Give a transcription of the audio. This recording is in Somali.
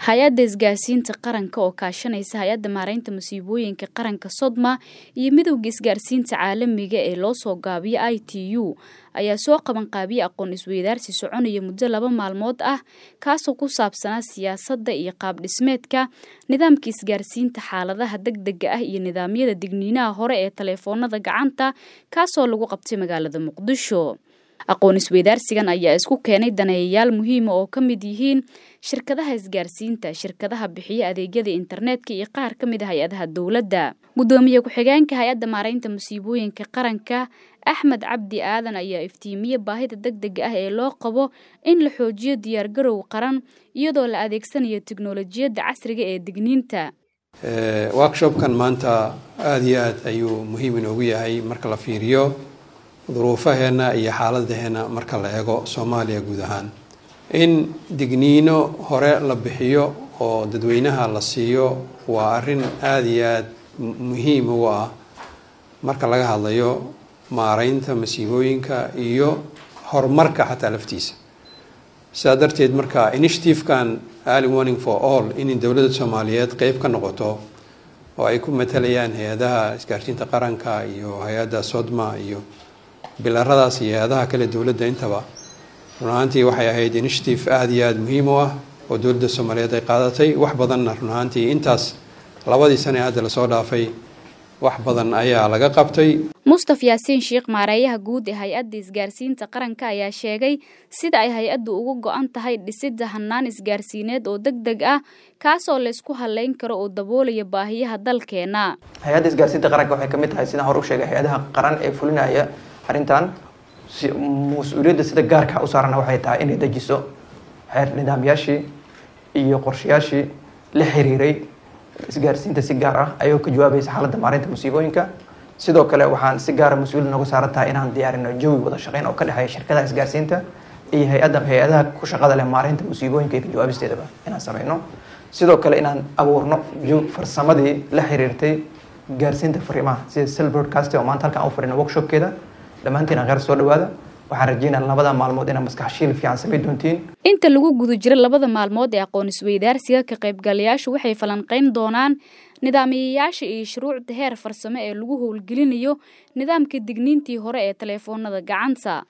hay-adda isgaarsiinta qaranka oo kaashanaysa hay-adda maareynta masiibooyinka qaranka sodma iyo midowda isgaarsiinta caalamiga ee loo soo gaabiyo i t u ayaa soo qaban qaabiyey aqoon isweydaarsi soconaya muddo laba maalmood ah kaasoo ku saabsanaa siyaasadda iyo qaab dhismeedka nidaamka isgaarsiinta xaaladaha degdega ah iyo nidaamyada digniinaha hore ee taleefoonada gacanta kaasoo lagu qabtay magaalada muqdisho aqoon isweydaarsigan ayaa isku keenay daneeyayaal muhiima oo ka mid yihiin shirkadaha isgaarsiinta shirkadaha bixiya adeegyada internetka iyo qaar ka mid a hay-adaha dowladda guddoomiye ku-xigeenka hay-adda maareynta musiibooyinka qaranka axmed cabdi aadan ayaa iftiimiye baahida degdega ah ee loo qabo in la xoojiyo diyaargarow qaran iyadoo la adeegsanayo teknolojiyadda casriga ee digniinta workshopkan maanta aada iyo aad ayuu muhiim inoogu yahay marka la fiiriyo duruufaheena iyo xaaladaheena marka la eego soomaaliya guud ahaan in digniino hore la bixiyo oo dadweynaha la siiyo waa arrin aada iyo aad muhiim ugu ah marka laga hadlayo maareynta masiibooyinka iyo horumarka xataa laftiisa sidaa darteed marka initiative-kan early warning for all in dowladda soomaaliyeed qeyb ka noqoto oo ay ku matalayaan hay-adaha isgaarsiinta qaranka iyo hay-adda sodma iyo bilaradaas iyo hay-adaha kale dowladda intaba run ahaantii waxay ahayd initiative aada iyo aada muhiim u ah oo dowladda soomaaliyeed ay qaadatay wax badanna run ahaantii intaas labadii sane hadda lasoo dhaafay wax badan ayaa laga qabtay mustaf yaasiin sheekh maareeyaha guud ee hay-adda isgaarsiinta qaranka ayaa sheegay sida ay hay-addu uga go-an tahay dhisidda hannaan isgaarsiineed oo deg deg ah kaasoo laysku haleyn karo oo daboolaya baahiyaha dalkeena hay-adda isgaarsiinta qaranka waxay kamid tahay sidaan hore u sheegay hay-adaha qaran ee fulinaya arrintan mas-uuliyadda sida gaarka u saarana waxay tahay inay dejiso xeer nidaamyaashii iyo qorshayaashii la xiriiray isgaarsiinta si gaar ah ayagoo ka jawaabaysa xaaladda maareynta musiibooyinka sidoo kale waxaan si gaara mas-uuliyad nooga saaran tahay inaan diyaarino jawi wada shaqeyn oo ka dhexeeya shirkadaha isgaarsiinta iyo hay-adda hay-adaha ku shaqada leh maareynta musiibooyinka iyo ka jawaabisteedaba inaan sameyno sidoo kale inaan abuurno farsamadii la xiriirtay gaarsiinta fariimaha sida sel broadcast oo maanta halkaan u fadhino workshopkeeda dhammaantiin kheyr soo dhawaada waxaan rajeynaa labada maalmood inaad maskax shiil fiican samay doontiin inta lagu guda jiro labada maalmood ee aqoon isweydaarsiga ka qaybgalayaashu waxay falanqeyn doonaan nidaamiyayaasha iyo shuruucda heer farsamo ee lagu howlgelinayo nidaamka digniintii hore ee taleefoonada gacanta